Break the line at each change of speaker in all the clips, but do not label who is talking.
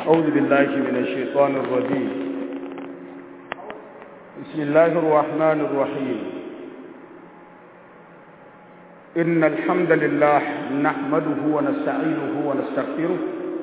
أعوذ بالله من الشيطان الرجيم بسم الله الرحمن الرحيم إن الحمد لله نحمده ونستعينه ونستغفره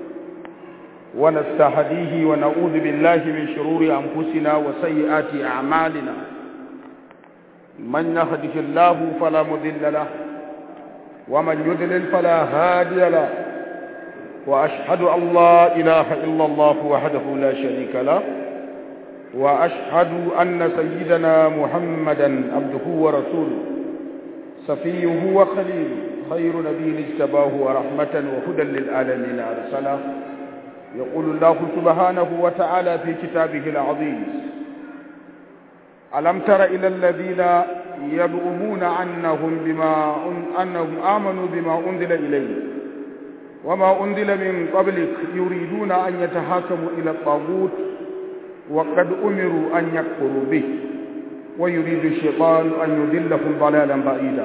ونستهديه ونعوذ بالله من شرور أنفسنا وسيئات أعمالنا من يهده الله فلا مضل له ومن يضلل فلا هادي له وأشهد أن لا إله إلا الله وحده لا شريك له وأشهد أن سيدنا محمدا عبده ورسوله صفيه وخليله خير نبي اجتباه ورحمة وهدى للعالمين أرسله يقول الله سبحانه وتعالى في كتابه العظيم ألم تر إلى الذين يزعمون أنهم بما أنهم آمنوا بما أنزل إليه وما أنزل من قبلك يريدون أن يتحاكموا إلى الطاغوت وقد أمروا أن يكفروا به ويريد الشيطان أن يذلهم ضلالا بعيدا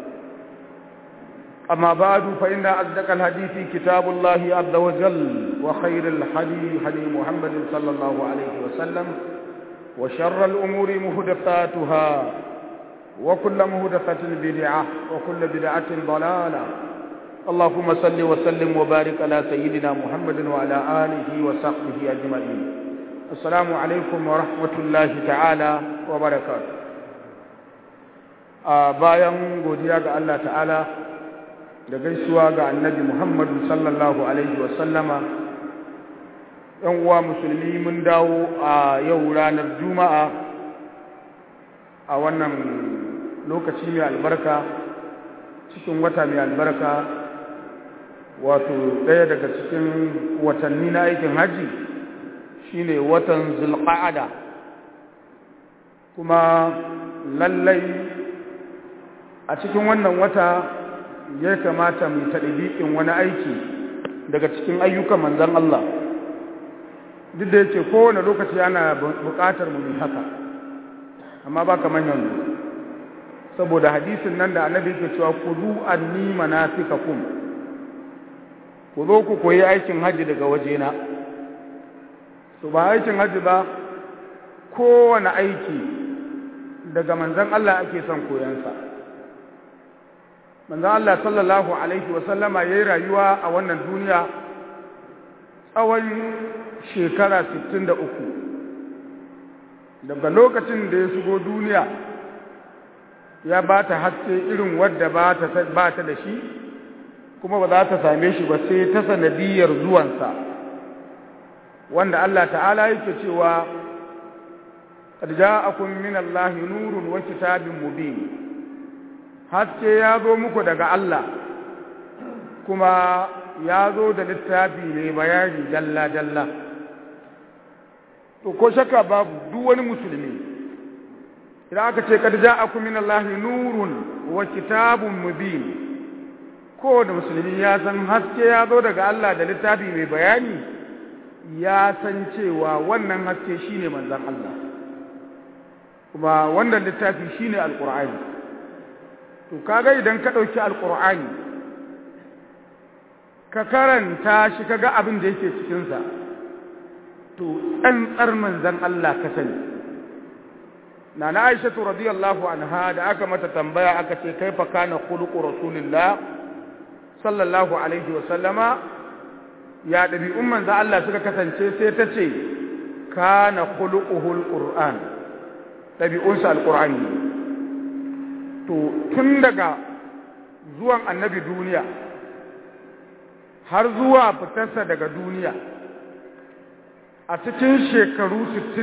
أما بعد فإن أصدق الحديث كتاب الله عز وجل وخير الحديث حديث محمد صلى الله عليه وسلم وشر الأمور مهدفاتها وكل مهدفة بدعة وكل بدعة ضلالة اللهم صل وسلم وبارك على سيدنا محمد وعلى آله وصحبه أجمعين السلام عليكم ورحمة الله تعالى وبركاته bayan godiya ga Allah ta'ala da gaisuwa ga annabi Muhammadu sallallahu alaihi wasallama ‘yan uwa musulmi mun dawo a yau ranar juma'a a wannan lokaci mai albarka cikin wata mai albarka wato ɗaya daga cikin watanni na aikin hajji shine watan zulqa'ada kuma lallai a cikin wannan wata ya kamata mu taɗibiƙin wani aiki daga cikin ayyukan manzan Allah duk da yake kowane lokaci ana buƙatar mu haka amma ba kamar yanzu saboda hadisin nan da annabi ke cewa kudu anni manasikakum ku zo ku koyi aikin hajji daga wajena to ba aikin hajji ba kowane aiki daga manzan Allah ake son koyansa manzan Allah sallallahu alaihi wasallama ya yi rayuwa a wannan duniya tsawon shekara 63 daga lokacin da ya shigo duniya ya ba ta haske irin wadda ba ta da shi kuma ba za ta same shi ba sai ta sanadiyar zuwansa wanda Allah ta'ala yake cewa qad ja'akum min Allahi nurun wa kitabin mubin haske ya zo muku daga Allah kuma ya zo da littafi ne bayani dalla dalla to ko shakka babu duk wani musulmi idan aka ce qad ja'akum min Allahi nurun wa kitabun mubin ko da musulmi ya san haske ya zo daga Allah da littafi mai bayani ya san cewa wannan haske shine manzon Allah kuma wannan littafi shine alqur'ani to kaga idan ka dauki alqur'ani ka karanta shi kaga abin da yake cikin sa to tsantsar manzon Allah ka sani nana Aisha radiyallahu anha da aka mata tambaya aka ce kaifa kana khuluqu rasulillah sallallahu alaihi wa sallama ya ɗabi'un manzo Allah suka kasance sai ta ce kana khuluquhul qur'an ɗabi'unsa alqur'ani to tun daga zuwan annabi duniya har zuwa fitarsa daga duniya a cikin shekaru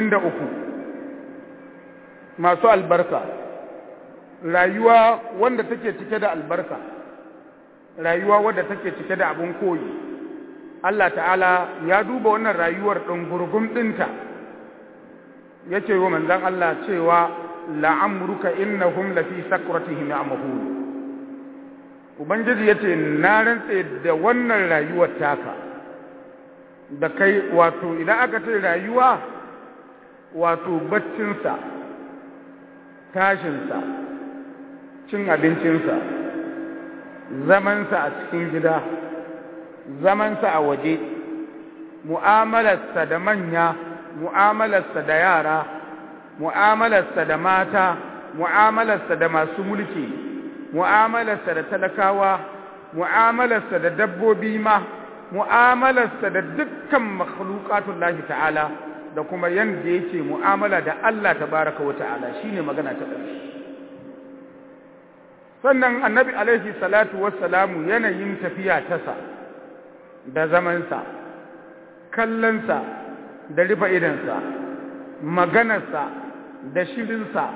63 masu albarka rayuwa wanda take cike da albarka rayuwa wadda take cike da abin koyi Allah ta'ala ya duba wannan rayuwar ɗin gurgun ɗinta ya ce wa manzan Allah cewa la'amruka innahum lafi sakratihim ya'mahun ubangiji yace na rantse da wannan rayuwar taka da kai wato idan aka ce rayuwa wato baccinsa tashinsa cin abincinsa zamansa a cikin gida zamansa a waje mu'amalarsa da manya mu'amalarsa da yara mu'amalarsa da mata mu'amalarsa da masu mulki mu'amalarsa da talakawa mu'amalarsa da dabbobi ma mu'amalarsa da dukkan makhluqatullahi ta'ala da kuma yanda yake mu'amala da Allah tabaraka wa ta'ala shine magana ta ƙarshe sannan annabi alaihi salatu wassalamu yanayin tafiya tasa da zamansa kallonsa da rufe idansa maganarsa da shirinsa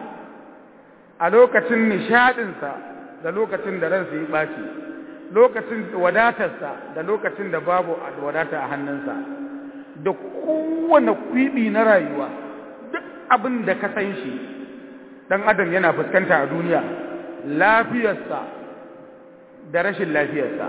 a lokacin nishaɗinsa da lokacin da ransa ya ɓaci lokacin wadatarsa da lokacin da babu wadata a hannunsa da kowane kwiɓi na rayuwa duk abin da ka san shi ɗan adam yana fuskanta a duniya lafiyarsa da rashin lafiyarsa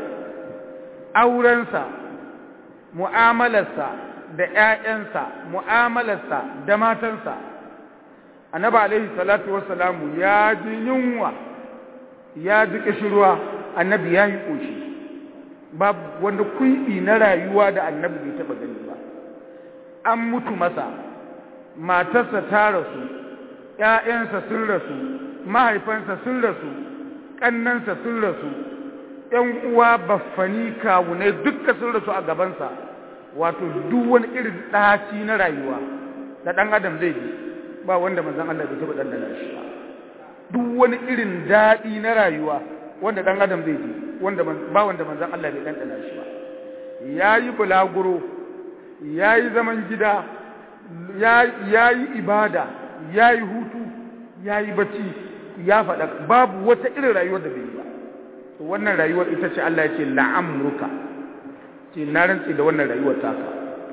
aurensa mu'amalarsa da ‘ya'yansa mu'amalarsa da matansa annabi alaihi salatu wassalamu ya ji yunwa ya ji ƙishirwa annabi ya yi ƙoshi babu wanda kuiɓi na rayuwa da annabi bai taɓa gani ba an mutu masa matarsa ta rasu ‘ya'yansa sun rasu mahaifansa sun rasu ƙannansa sun rasu ‘yan uwa baffani kawunai dukka sun rasu a gabansa wato duk wani irin ɗaci na rayuwa da ɗan adam zai ji ba wanda manzan Allah bai taɓa ɗanɗana shi ba duk wani irin daɗi na rayuwa wanda ɗan adam zai ji wanda ba wanda manzan Allah bai ɗanɗana shi ba ya yi bulaguro ya yi zaman gida ya yi ibada ya yi hutu ya yi bacci ya faɗa babu wata irin rayuwar da bai yi ba wannan rayuwar ita ce Allah ya ce la'amruka ce na rantsi da wannan rayuwar taka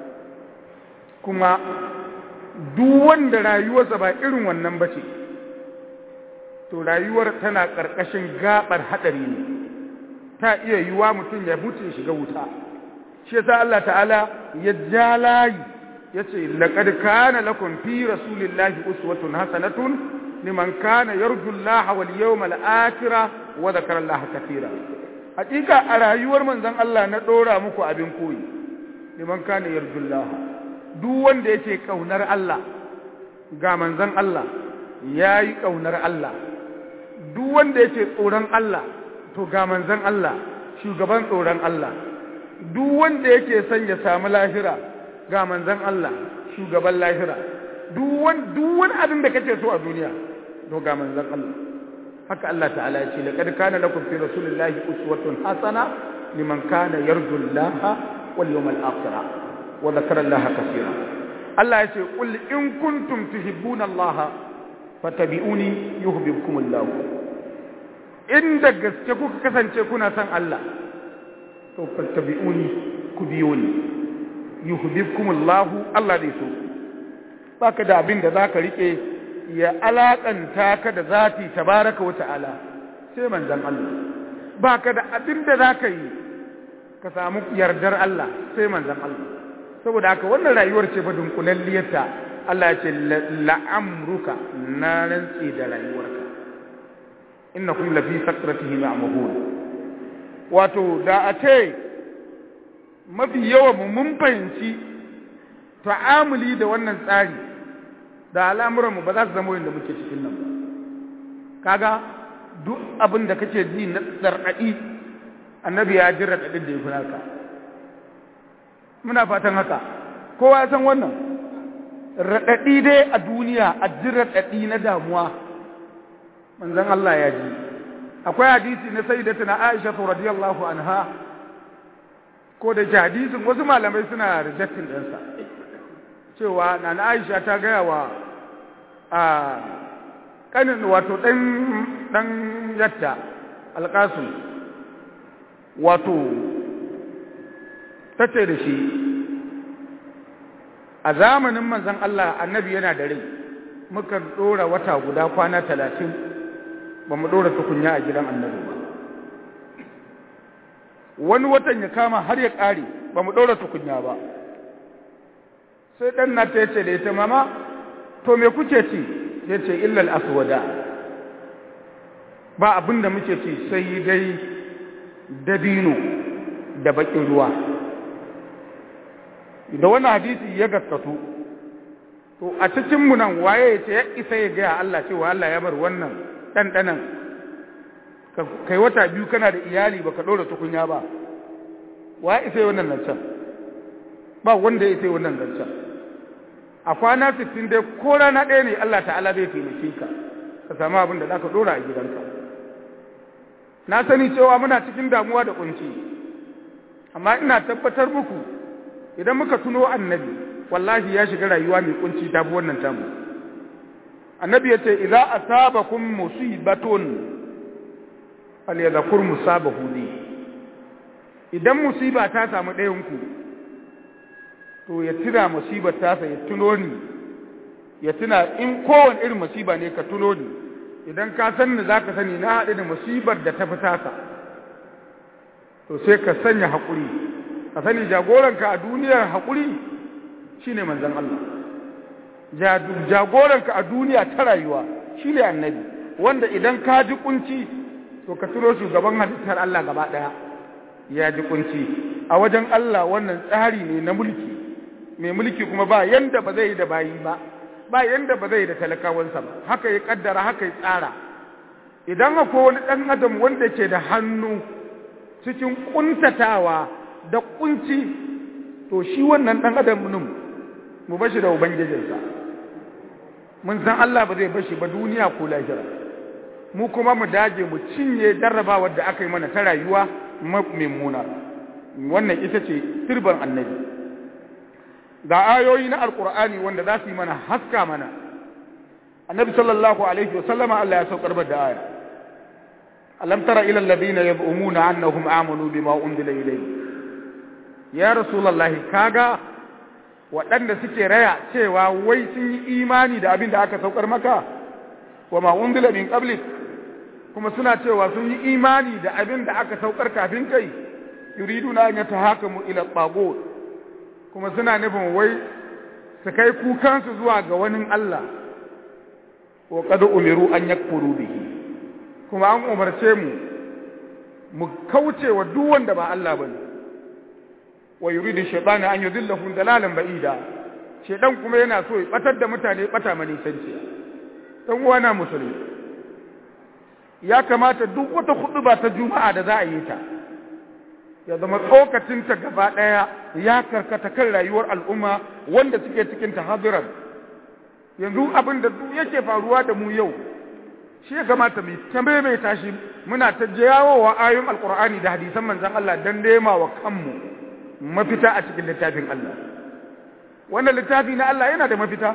kuma duk wanda rayuwarsa ba irin wannan ba ce to rayuwar tana ƙarƙashin gaɓar haɗari ne ta iya yiwa mutum ya mutu ya shiga wuta shi yasa Allah ta'ala ya ja layi ya ce laqad kana lakum fi rasulillahi uswatun hasanatun liman kana yarju Allah wal yawmal akhir wa dhakara Allah katira hakika a rayuwar manzon Allah na dora muku abin koyi liman kana yarju Allah duk wanda yake kaunar Allah ga manzon Allah yayi kaunar Allah duk wanda yake tsoron Allah to ga manzon Allah shugaban tsoron Allah duk wanda yake son ya samu lahira ga manzon Allah shugaban lahira duk wani abin da kake so a duniya to ga manzon Allah haka Allah ta'ala ya ce laqad kana lakum fi rasulillahi uswatun hasana liman kana yarju Allah wal yawmal akhir wa dhakara Allah kaseera Allah ya ce qul in kuntum tuhibbuna Allah fattabi'uni yuhibbukum Allah inda gaske kuka kasance kuna son Allah to fattabi'uni ku biyo ni yuhibbukum Allah Allah dai so baka da abin da zaka rike ya alakanta ka da zati tabaraka wa ta'ala sai manzon Allah baka da abin da zaka yi ka samu yardar Allah sai manzon Allah saboda haka wannan rayuwar ce fa dunkulalliyarta Allah ya ce la'amruka na rantsi da rayuwarka innakum lafi sakratihi ma'mahun wato da a ce mafi yawan mun fahimci ta'amuli da wannan tsari da al'amuranmu ba za su zama yadda muke cikin nan ba kaga duk abin da kake ji na tsarɗaɗi annabi ya ji raɗaɗin da ya fi naka muna fatan haka kowa ya san wannan raɗaɗi dai a duniya a ji raɗaɗi na damuwa manzon Allah ya ji akwai hadisi na sayyidatuna Aisha radiyallahu anha ko da ke hadisin wasu malamai suna rejectin ɗinsa cewa na Aisha ta gaya wa a kanin wato ɗan ɗan yatta alƙasim wato ta ce da shi a zamanin manzon Allah annabi yana da rai muka ɗora wata guda kwana talatin ba mu ɗora tukunya a gidan annabi ba wani watan ya kama har ya ƙare ba mu ɗora tukunya ba sai ɗan na ta yace da ita mama to me kuke ci ya ce illal aswada ba abin da muke ci sai dai dabino da baƙin ruwa da wannan hadisi ya gaskatu to a cikin mu nan waye ya ce ya isa ya gaya Allah cewa Allah ya bar wannan ɗanɗanan kai wata biyu kana da iyali baka ɗora tukunya ba wa isa yi wannan zancen ba wanda ya isa yi wannan zancen a kwana 60 dai ko rana ɗaya ne Allah ta'ala zai taimake ka ka samu abin da zaka ɗora a gidanka na sani cewa muna cikin damuwa da kunci amma ina tabbatar muku idan muka tuno annabi wallahi ya shiga rayuwa mai kunci ta fi wannan tamu annabi ya ce idza asabakum musibatun falyadhkur musabahu li idan musiba ta samu ɗayan ku to ya tuna musibar tasa ya tuno ni ya tuna in kowane irin musiba ne ka tuno ni idan ka san ni zaka sani na haɗu da musibar da ta fi tasa to sai ka sanya haƙuri ka sani jagoranka a duniyar haƙuri shine manzon Allah jagoranka a duniya ta rayuwa shine annabi wanda idan ka ji kunci to ka tuno shugaban halittar Allah gaba ɗaya ya ji kunci a wajen Allah wannan tsari ne na mulki mai mulki kuma ba yanda ba zai yi da bayi ba ba yanda ba zai yi da talakawansa ba haka ya kaddara haka ya tsara idan akwai wani ɗan adam wanda ke da hannu cikin kuntatawa da kunci to shi wannan ɗan adam nun mu bashi da ubangijinsa mun san Allah ba zai bashi ba duniya ko lahira mu kuma mu dage mu cinye jarrabawar da aka yi mana ta rayuwa mummuna wannan ita ce turban annabi ga ayoyi na alkur'ani wanda za su yi mana haska mana annabi sallallahu alaihi wasallama Allah ya saukar da aya alam tara ila alladhina yab'umuna annahum amanu bima unzila ilayhi ya rasulullahi kaga waɗanda suke raya cewa wai sun yi imani da abin da aka saukar maka wa ma unzila min qablik kuma suna cewa sun yi imani da abin da aka saukar kafin kai yuriduna an yatahakamu ila tagut kuma suna nufin wai su kai kukansu zuwa ga wani Allah wa qad umiru an yakfuru bihi kuma an umarce mu mu kauce wa duk wanda ba Allah bane wa yuridu shaytanu an yudillahum dalalan ba'ida shedan kuma yana so ya batar da mutane bata mani sanci dan uwana musulmi ya kamata duk wata ba ta juma'a da za a yi ta ya zama tsokacinta gaba ɗaya ya karkata kan rayuwar al'umma wanda suke cikin tahadiran yanzu abin da duk yake faruwa da mu yau shi ya kamata mu ta maimaita shi muna ta jawowa ayoyin alkur'ani da hadisan manzon Allah dan nema wa kanmu mafita a cikin littafin Allah wannan littafi na Allah yana da mafita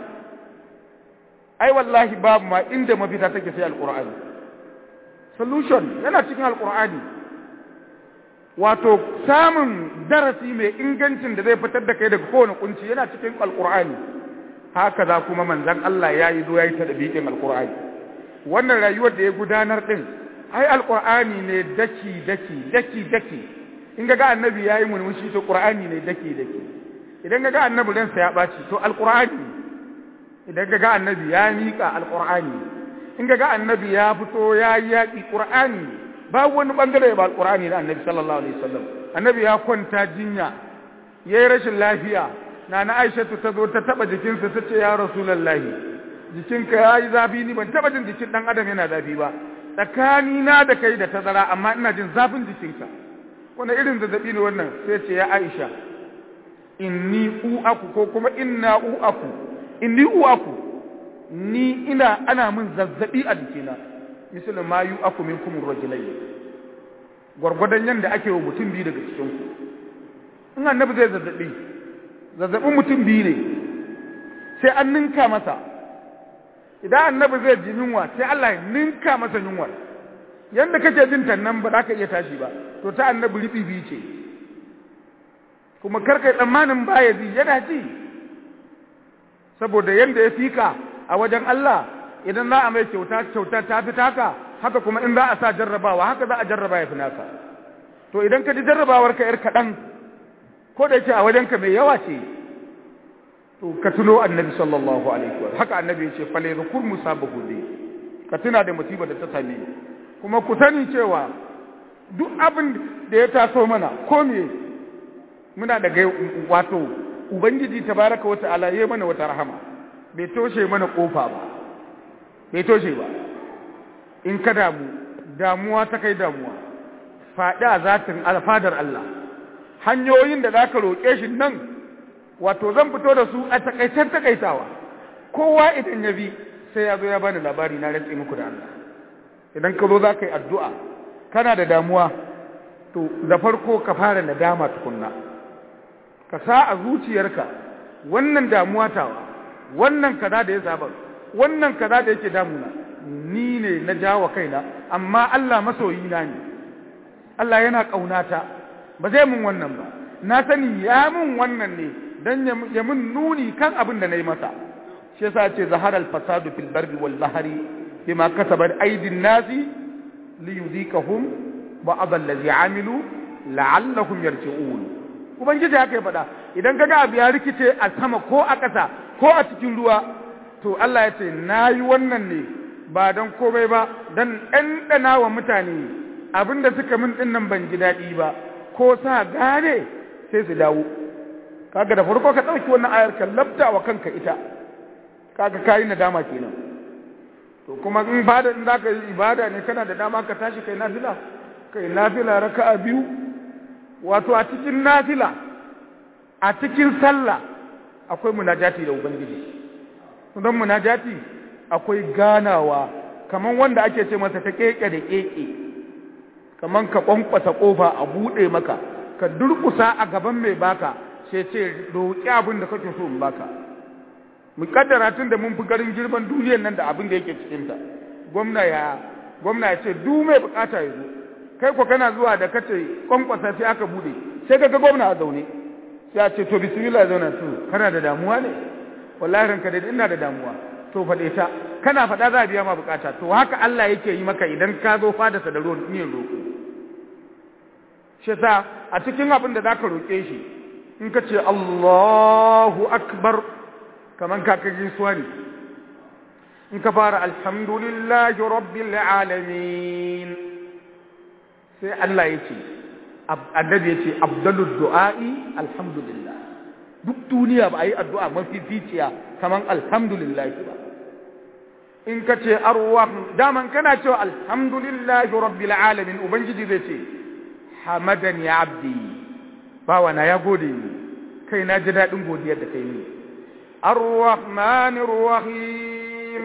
ai wallahi babu ma inda mafita take sai alkur'ani solution yana cikin alkur'ani wato samun darasi mai ingancin da zai fitar da kai daga kowane kunci yana cikin alkur'ani haka za kuma manzan Allah ya yi zo ya yi ta dabiƙin alkur'ani wannan rayuwar da ya gudanar din ai alkur'ani ne daki daki daki daki in ga annabi ya yi murmushi to qur'ani ne daki daki idan ga annabi ransa ya ɓaci to alkur'ani idan ga annabi ya miƙa alkur'ani in ga annabi ya fito ya yi yaƙi qur'ani babu wani bangare ba alqur'ani da annabi sallallahu alaihi wasallam annabi ya kwanta jinya yayi rashin lafiya nana aisha ta zo ta taba jikinsa ta ce ya rasulullahi jikinka yayi zafi ni ban taba jin jikin dan adam yana zafi ba tsakani na da kai da tazara amma ina jin zafin jikinka wani irin zazzabi ne wannan sai ce ya aisha inni uaku ko kuma inna uaku inni uaku ni ina ana min zazzabi a jikina misalin ma yu aku min kumin rajulai gwargwadon yadda ake wa mutum biyu daga cikinku in annabi zai zazzabi zazzabin mutum biyu ne sai an ninka masa idan annabi zai ji yunwa sai Allah ya ninka masa yunwa yadda kake jin nan ba za ka iya tashi ba to ta annabi riɓi biyu ce kuma karkai tsammanin baya ji yana ji saboda yadda ya fika a wajen Allah idan za a mai kyauta kyauta ta fi taka haka kuma in za a sa jarrabawa haka za a jarraba ya fi naka to idan ka ji jarrabawar ka yar kaɗan ko da yake a wajenka mai yawa ce to ka tuno annabi sallallahu alaihi wa haka annabi ya ce fale zukur musa bahude ka tuna da musibar da ta same kuma ku sani cewa duk abin da ya taso mana ko me muna da wato ubangiji tabaraka wa ta'ala yayi mana wata rahama bai toshe mana kofa ba bai toshe ba in ka damu damuwa ta kai damuwa faɗi a zatin alfadar Allah hanyoyin da za ka roƙe shi nan wato zan fito da su a takaicen takaitawa kowa idan ya bi sai ya zo ya bani labari na rantse muku da Allah idan ka zo za ka yi addu'a kana da damuwa to da farko ka fara nadama tukunna ka sa a zuciyarka wannan damuwa tawa wannan kaza da ya saba wannan kaza da yake damuna ni ne na jawo kaina amma Allah masoyina ne Allah yana ƙaunata ba zai mun wannan ba na sani ya mun wannan ne dan ya mun nuni kan abin da nayi masa shi yasa ce zahara al-fasadu fil barri wal bahri bima kasabat aydin nasi li yudikahum ba'd allazi amilu la'allahum yarji'un ubangiji haka ya faɗa idan kaga abu ya rikice a sama ko a ƙasa ko a cikin ruwa to Allah ya ce nayi wannan ne ba don komai ba don ɗanɗana wa mutane abinda suka min ɗin nan ban ji daɗi ba ko sa gane sai su dawo kaga da farko ka ɗauki wannan ayar ka labta wa kanka ita kaga kayi nadama kenan to kuma in bada in zaka yi ibada ne kana da dama ka tashi kai nafila kai nafila raka'a biyu wato a cikin nafila a cikin sallah akwai munajati da ubangiji don munajati akwai ganawa kaman wanda ake ce masa ta keke da keke kaman ka kwankwasa kofa a bude maka ka durkusa a gaban mai baka sai ce roƙi abin da kake so in baka mu kaddara tun da mun fi garin girman duniyar nan da abin da yake cikin ta gwamna ya gwamna ya ce duk mai bukata ya zo kai ko kana zuwa da kace kwankwasa sai aka bude sai ka ga gwamna a zaune sai a ce to bismillah zauna to kana da damuwa ne wallahi ranka da ina da damuwa to faɗe ta kana faɗa za a biya ma bukata to haka Allah yake yi maka idan ka zo fadarsa da ruwan niyyar roƙo shi sa a cikin abin da zaka roƙe shi in ka ce Allahu akbar kaman ka kaji suwa ne in ka fara alhamdulillahi rabbil alamin sai Allah ya ce annabi ya ce abdalud du'a'i alhamdulillah duk duniya ba a yi addu'a mafi ficiya kaman alhamdulillah ba in ka ce arwah daman kana cewa alhamdulillahi rabbil alamin ubangiji zai ce hamadan ya abdi bawa na ya gode ni kai na ji daɗin godiyar da kai ni arrahmanir rahim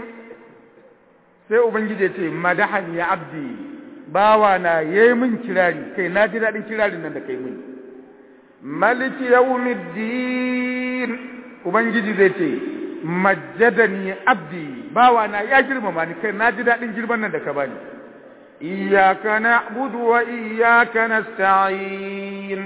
sai ubangiji ya ce madahan ya abdi bawa na yayi min kirari kai na ji daɗin kirarin nan da kai min maliki yawmiddin ubangiji zai ce majjadani abdi bawa na ya girmama ni kai na ji daɗin girman nan da ka bani iyyaka na'budu wa iyyaka nasta'in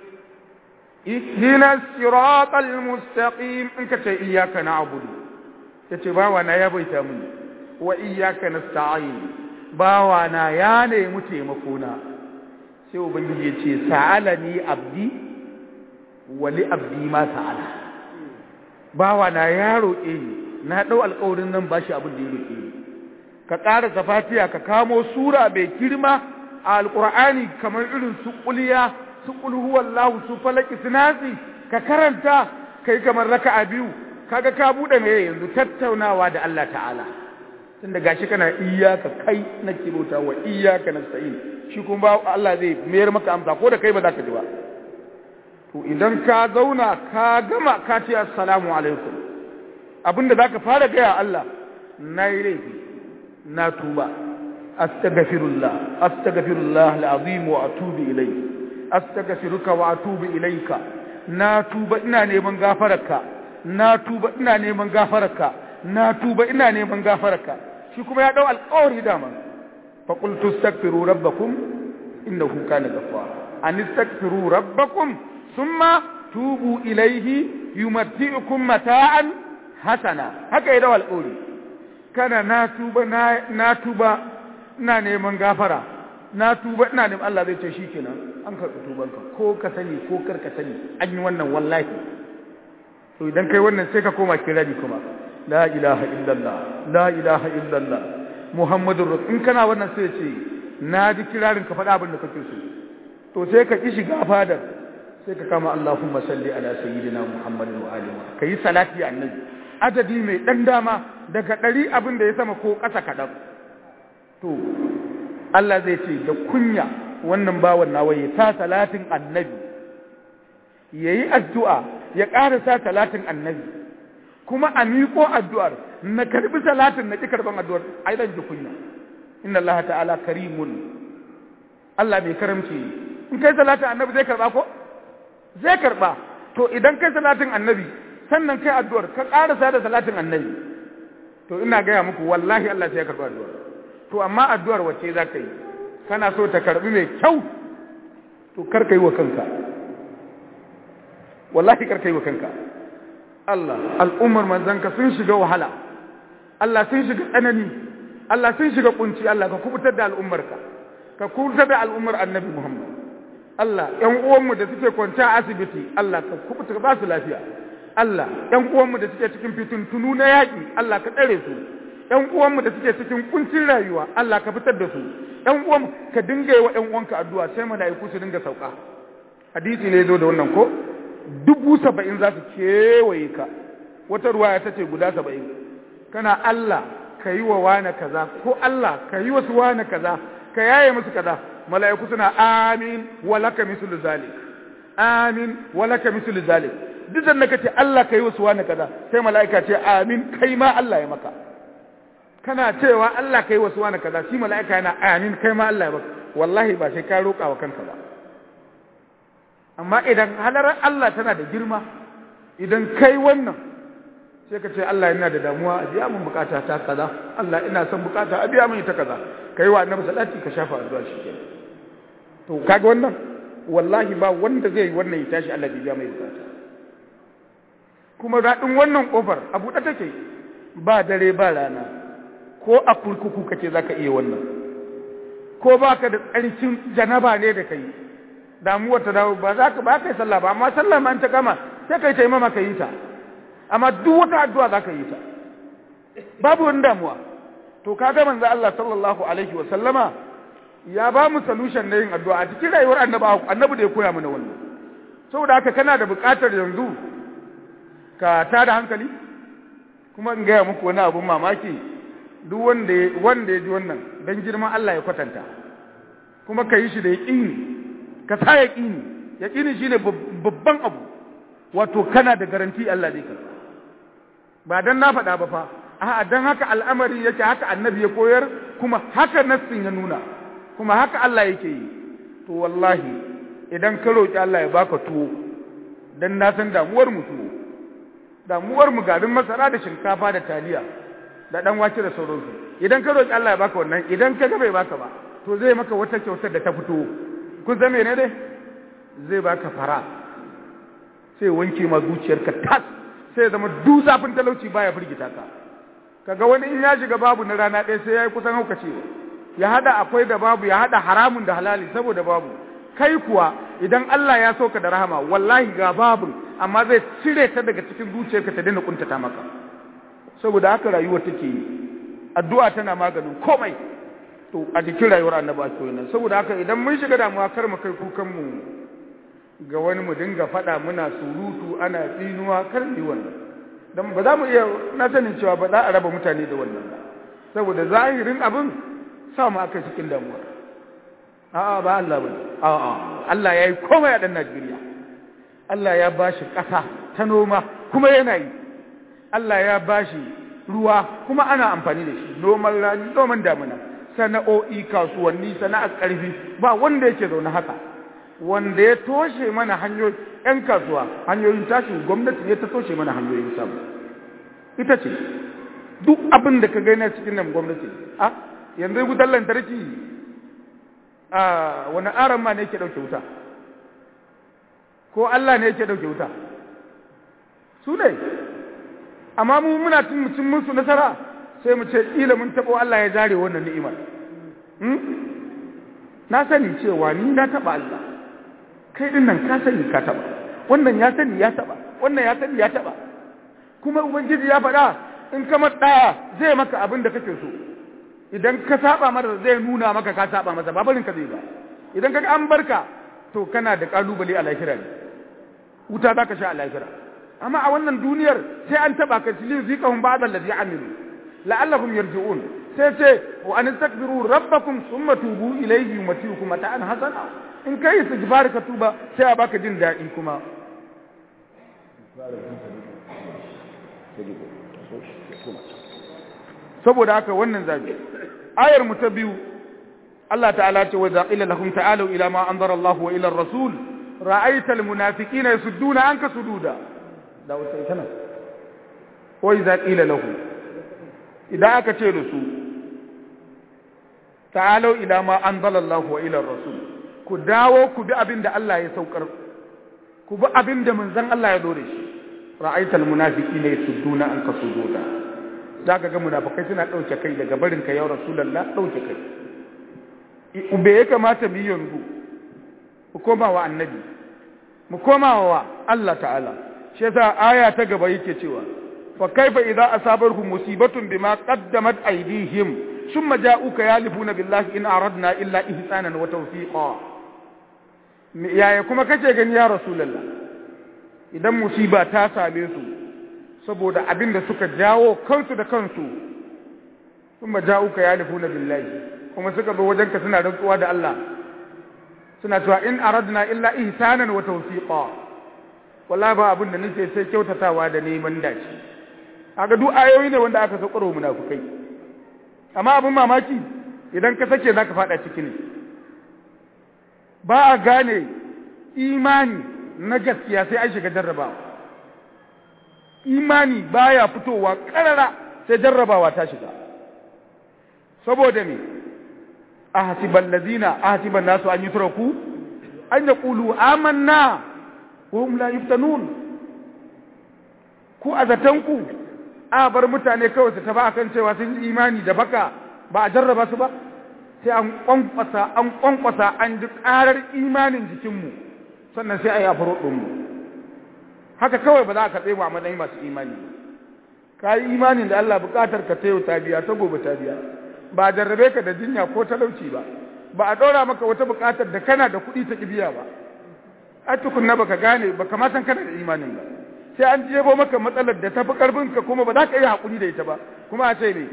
ihdina siratal mustaqim in ka ce iyyaka na'budu yace bawa na ya baita mini wa iyyaka nasta'in bawa na ya nemi taimako na sai ubangiji ya ce sa'alani abdi wa li abdi ma sa'ala bawa na ya roƙe ni na ɗau alƙawarin nan bashi abin da ya roƙe ni ka ƙara fatiha ka kamo sura mai girma a alƙur'ani kamar irin su ƙuliya su ƙulhuwallahu su falaki su nasi ka karanta kai kamar raka'a biyu kaga ka buɗe mai yanzu tattaunawa da Allah ta'ala tunda gashi kana iyyaka kai na kirota wa iyyaka nasta'in shi kuma ba Allah zai mayar maka amsa ko da kai ba za ka ji ba to idan ka zauna ka gama ka ce assalamu alaikum abinda zaka fara gaya Allah na yi laifi na tuba astaghfirullah astaghfirullah alazim wa atubu ilayhi astaghfiruka wa atubu ilayka na tuba ina neman gafararka na tuba ina neman gafararka na tuba ina neman gafararka shi kuma ya dau alƙawari dama fa qultu astaghfiru rabbakum innahu kana ghaffara an astaghfiru rabbakum thumma tubu ilayhi yumatti'ukum mata'an hasana haka ya dau alƙawari kana na tuba na tuba ina neman gafara na tuba ina neman Allah zai ce shikenan an karɓi tubanka ko ka sani ko kar ka sani an yi wannan wallahi to idan kai wannan sai ka koma kirari kuma la ilaha illallah la ilaha illallah muhammadur rasul in kana wannan sai ce na ji kirarin ka faɗa abin da kake so to sai ka ki shiga fadar sai ka kama Allahumma salli ala sayyidina Muhammadin wa alihi kai salati annabi adadi mai dan dama daga ɗari abin da ya sama ko ƙasa kaɗan to Allah zai ce da kunya wannan bawan nawa ya sa salatin annabi yayi addu'a ya ƙara sa salatin annabi kuma a miƙo addu'ar na karbi salatin na ƙi karban addu'ar ai dan ji kunya inna Allah ta'ala karimun Allah mai karamci in kai salatin annabi zai karba ko zai karba to idan kai salatin annabi sannan kai addu'ar ka ƙarasa da salatin annabi to ina gaya muku wallahi Allah sai ya karba addu'ar to amma addu'ar wacce za ka yi kana so ta karbi mai kyau to kar ka yi wa kanka wallahi kar ka yi wa kanka Allah al'ummar manzanka sun shiga wahala Allah sun shiga tsanani Allah sun shiga kunci Allah ka kubutar da al'ummarka ka kubutar da al'ummar annabi Muhammad Allah ƴan uwanmu da suke kwance a asibiti Allah ka kubuta ba su lafiya Allah ƴan uwanmu da suke cikin fitintunu na yaƙi Allah ka tsare su ƴan uwanmu da suke cikin kuncin rayuwa Allah ka fitar da su ƴan uwanmu ka dinga yi wa ƴan uwanka addu'a sai mala'iku su dinga sauka hadisi ne zo da wannan ko dubu saba'in za su kewaye ka wata ruwaya ta ce guda saba'in kana Allah ka yi wa wane kaza ko Allah ka yi wasu wane kaza ka yaye musu kaza mala'iku suna amin walaka mislu zalik amin walaka mislu zalik duk da kace Allah ka yi wasu wane kaza sai mala'ika ce amin kai ma Allah ya maka kana cewa Allah ka yi wasu wane kaza shi mala'ika yana amin kai ma Allah ya maka wallahi ba sai ka roƙa wa kanka ba amma idan halarar Allah tana da girma idan kai wannan sai ka ce Allah yana da damuwa a biya min bukata ta kaza Allah ina son bukata a biya min ita kaza kai wa annabi salati ka shafa addu'a shikenan to kaga wannan wallahi ba wanda zai yi wannan ya tashi Allah bai biya mai bukata kuma daɗin wannan kofar a buɗe take ba dare ba rana ko a kurkuku kace zaka iya wannan ko baka da tsarkin janaba ne da kai damuwar ta dawo ba za ka ba kai sallah ba amma sallah ma ta kama sai kai taimama ka yi ta amma duk wata addu'a za ka yi ta babu wani damuwa to kaga manzo Allah sallallahu alaihi wa sallama ya ba mu solution na yin addu'a a cikin rayuwar annabi annabi da ya koya mana wannan saboda haka kana da buƙatar yanzu ka tada hankali kuma in gaya muku wani abun mamaki duk wanda wanda ya ji wannan dan girman Allah ya kwatanta kuma ka yi shi da yaqini ka sa yaqini yaqini shine babban abu wato kana da garanti Allah zai karba ba dan na faɗa ba fa a'a dan haka al'amari yake haka annabi ya koyar kuma haka nassin ya nuna kuma haka Allah yake yi to wallahi idan ka roki Allah ya baka tuwo dan na san damuwar mu tuwo damuwar mu garin masara da shinkafa da taliya da dan wake da sauransu idan ka roki Allah ya baka wannan idan ka ga bai baka ba to zai maka wata kyautar da ta fito kun san menene dai zai baka fara sai wanke ma zuciyarka tas sai zama duk zafin talauci baya firgita ka kaga wani in ya shiga babu na rana ɗaya sai yayi kusan haukacewa ya hada akwai da babu ya hada haramun da halali saboda babu kai kuwa idan Allah ya soka da rahama wallahi ga babu amma zai cire ta daga cikin zuciyarka ta daina kuntata maka saboda haka rayuwar take yi addu'a tana maganin komai to a cikin rayuwar annabi ake nan saboda haka idan mun shiga damuwa kar mu kai kukan mu ga wani mu dinga faɗa muna surutu ana tsinuwa kar mu yi wannan dan ba za mu iya na sanin cewa ba za a raba mutane da wannan ba saboda zahirin abin sa mu aka cikin damuwa a'a ba Allah ba a'a Allah ya yi komai a ɗan Najeriya Allah ya bashi ƙasa ta noma kuma yana yi Allah ya bashi ruwa kuma ana amfani da shi noman rani noman damina sana'o'i kasuwanni sana'ar ƙarfi ba wanda yake zaune haka wanda ya toshe mana hanyoyi ‘yan kasuwa hanyoyin tashin gwamnati ne ta toshe mana hanyoyin samu ita ce duk abin da ka gaina cikin nan gwamnati a yanzu wutar lantarki a wani aron ma ne yake ɗauke wuta ko Allah ne yake ɗauke wuta su ne amma mu muna cin mutum musu nasara sai mu ce ƙila mun taɓo Allah ya zare wannan ni'imar na sani cewa ni na taɓa Allah kai din nan ka sani ka taba wannan ya sani ya taba wannan ya sani ya taba kuma ubangiji ya faɗa in ka matsaya zai maka abin da kake so idan ka saba masa zai nuna maka ka saba masa ba barin ka zai ba idan ka an barka to kana da kalubale a lahira ne wuta za ka sha a lahira amma a wannan duniyar sai an taba ka tilin zikahum ba'd allazi amilu la'allahum yarji'un sai ce wa an takbiru rabbakum thumma tubu ilayhi yumatiukum mata'an hasana in kai istighfar ka tuba sai a baka jin daɗi kuma saboda haka wannan zabi ayar mu ta biyu Allah ta'ala ce wa zaqila lahum ta'alu ila ma anzara Allah wa ila ar-rasul ra'aita al-munafiqina yasudduna anka sududa da wata tana wa idza qila lahu idan aka ce da su ta'alu ila ma anzala Allah wa ila ar-rasul ku dawo ku bi abin da Allah ya saukar ku bi abin da manzon Allah ya dore shi ra'aita al-munafiqina yasudduna anka sududa zaka ga munafikai suna dauke kai daga barin ka ya rasulullah dauke kai ube ya kamata mu yi yanzu mu koma wa annabi mu koma wa Allah ta'ala shi yasa aya ta gaba yake cewa fa kaifa idza asabarhum musibatun bima qaddamat aydihim thumma ja'uka yalifuna billahi in aradna illa ihsanan wa tawfiqa yaya kuma kace gani ya rasulullah idan musiba ta same su saboda abin da suka jawo kansu da kansu thumma ja'uka yalifuna billahi kuma suka zo wajenka suna rantsuwa da Allah suna cewa in aradna illa ihsanan wa tawfiqa wallahi ba abin da nake sai kyautatawa da neman dace kaga duk ayoyi ne wanda aka saukaro munafikai amma abin mamaki idan ka sake zaka fada ciki ne ba a gane imani na gaskiya sai an shiga jarrabawa imani baya fitowa karara sai jarrabawa ta shiga saboda me ahsiban ladina ahsiban nasu an yutraku an yaqulu amanna wa hum la yuftanun ku azatanku a bar mutane kawai su taba akan cewa sun yi imani da baka ba a jarraba su ba sai an kwankwasa an kwankwasa an ji karar imanin jikinmu sannan sai a yi afaro ɗinmu haka kawai ba za ka tsaye a matsayin masu imani ka yi imanin da Allah bukatar ka ta yau ta biya ta gobe ta biya ba a jarrabe ka da jinya ko talauci ba ba a ɗora maka wata buƙatar da kana da kuɗi ta kibiya ba a tukunna baka gane ba ka san kana da imanin ba sai an jebo maka matsalar da tafi ƙarfin ka kuma ba za ka yi haƙuri da ita ba kuma a ce ne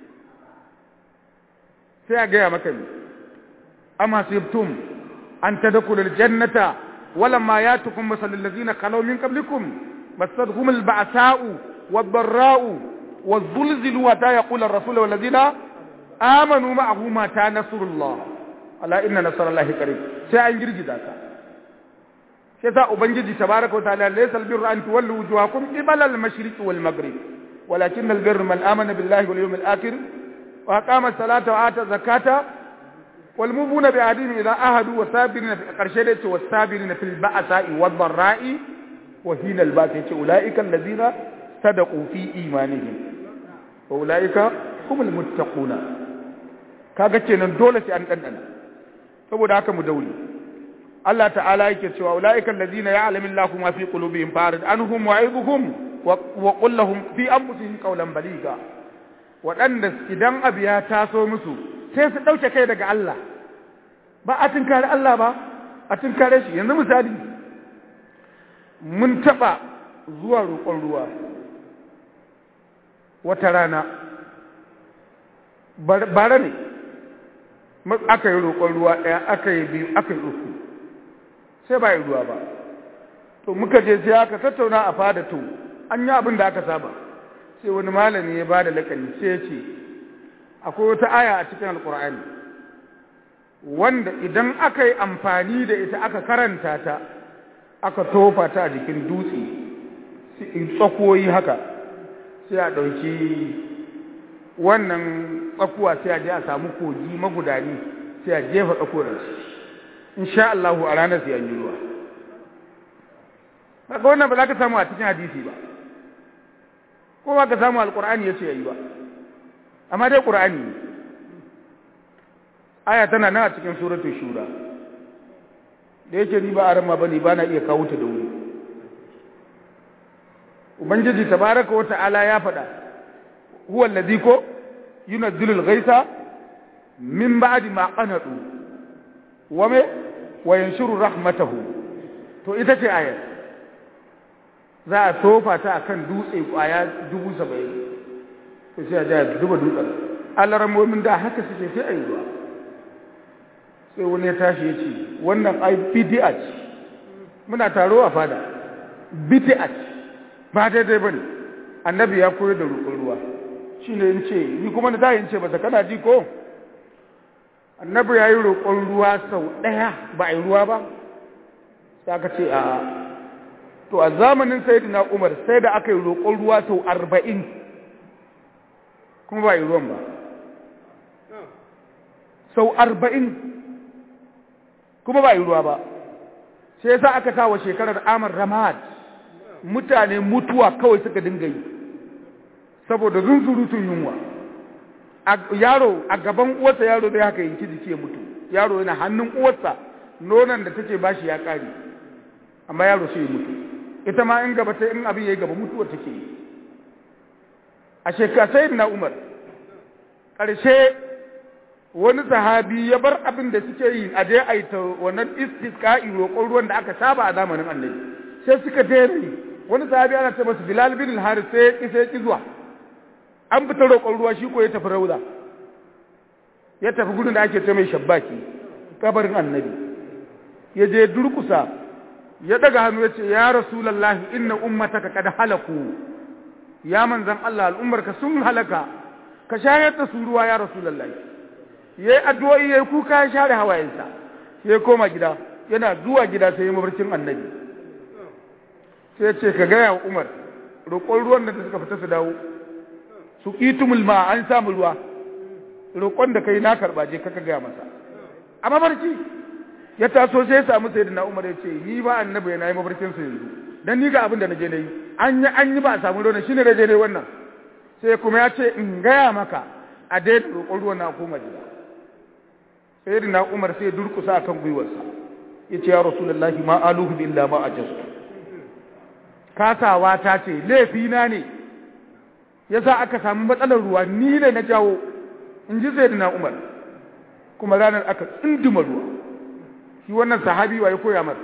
sai a gaya maka ne amma sibtum an tadkhulu aljannata walamma yatukum masalul ladzina khalaw min qablikum masadhum alba'sa'u wad-dharra'u والزلزل وتا يقول الرسول والذين amanu ma'ahu mata nasrullah ala inna nasrallahi qarib sai an girgiza ka sai sa ubangiji tabaraka wa ta'ala laysa albirru an tuwallu wujuhakum qibala al-mashriqi wal maghrib walakin albirru man amana billahi wal yawmil akhir wa aqama as-salata wa ata zakata wal mubuna bi ahdihim idha ahadu wa sabirina fi qarshe da ce wasabirina fil ba'sa'i wad dharra'i wa hina al-ba's yace ulaika alladhina sadaqu fi imanihim wa ulaika humul muttaquna kaga kenan dole sai an dandana saboda haka mu daure Allah ta'ala yake cewa ulaika allazina ya'lamu Allahu ma fi qulubihim farid anhum wa'iduhum wa qul lahum fi anfusihim qawlan baliga waɗanda idan abu ya taso musu sai su ɗauke kai daga Allah ba a tunkare Allah ba a tunkare shi yanzu misali mun taɓa zuwa roƙon ruwa wata rana bara ne aka yi roƙon ruwa ɗaya aka yi biyu aka yi uku sai ba yi ruwa ba to muka je sai aka tattauna a fada to an yi abin da aka saba sai wani malami ya ba da lakani sai ya ce akwai wata aya a cikin alkur'ani wanda idan aka yi amfani da ita aka karanta ta aka tofa ta a jikin dutse tsakoyi haka sai a ɗauki wannan tsakuwa sai a je a samu kogi magudani sai a jefa tsakuwar insha Allah a ranar sai an yi ruwa kaga wannan ba za ka samu a cikin hadisi ba ko ba ka samu alqur'ani yace yayi ba amma dai qur'ani ne aya tana nan a cikin suratul shura da yake ni ba aran ma bane ba na iya kawo ta da wuri ubangiji tabaraka wa ta'ala ya faɗa huwa alladhi ko yunazzilu al-ghaitha min ba'di ma qanatu wa me wa yanshuru rahmatahu to ita ce ayar za a tofa ta a kan dutse kwaya dubu saba'in to sai a ja duba dutsen alaramomin da haka suke sai a yi ruwa sai wani ya tashi ya ce wannan ai bidi'a ce muna taro a fada bidi'a ce ba daidai ba ne annabi ya koyar da roƙon ruwa shi ne in ce ni kuma na tayin ce ba kana ji ko annabi ya yi roƙon ruwa sau ɗaya ba a yi ruwa ba sai aka ce a to a zamanin sayyidina umar sai da aka yi roƙon ruwa sau arba'in kuma ba a yi ruwan ba sau arba'in kuma ba a yi ruwa ba sai yasa aka kawo shekarar amar ramad mutane mutuwa kawai suka dinga yi saboda zunzurutun yunwa yaro a gaban uwarsa yaro zai haka yanki jiki ya mutu yaro yana hannun uwarsa nonon da take bashi ya kare amma yaro sai ya mutu ita ma in gaba ta in abin yayi gaba mutuwa take yi a shekara sai na umar ƙarshe wani sahabi ya bar abin da suke yi a je a yi ta wannan istisqa'i roƙon ruwan da aka saba a zamanin annabi sai suka daina yi wani sahabi ana ce masa bilal bin al sai ya ki sai ki zuwa an fita roƙon ruwa shi ko ya tafi rauda ya tafi gudun da ake ce mai shabbaki kabarin annabi ya je durkusa ya daga hannu ya ce ya rasulallahi inna ummataka kad halaku ya manzan Allah al'ummarka sun halaka ka shayar da su ruwa ya rasulallahi yayi addu'o'i yayi kuka ya share hawayensa sai ya koma gida yana zuwa gida sai ya mabarkin annabi sai ya ce ka gaya wa Umar roƙon ruwan da suka fita su dawo su itumul ma an samu ruwa roƙon da kai na karɓa je kaka gaya masa a mabarki ya taso sai ya samu sayyidina Umar ya ce ni ba annabi yana yi mabarkin sa yanzu dan ni ga abin da naje nayi an yi an yi ba a samu ruwan shine da je nayi wannan sai kuma ya ce in gaya maka a daina roƙon ruwan na koma gida sayyidina Umar sai ya durkusa akan gwiwarsa ya ce ya rasulullahi ma aluhu illa ma ajastu kasawa ta ce laifina ne yasa aka samu matsalar ruwa ni ne na jawo in ji sayyidina Umar kuma ranar aka tsinduma ruwa shi wannan sahabi wa ya koya mar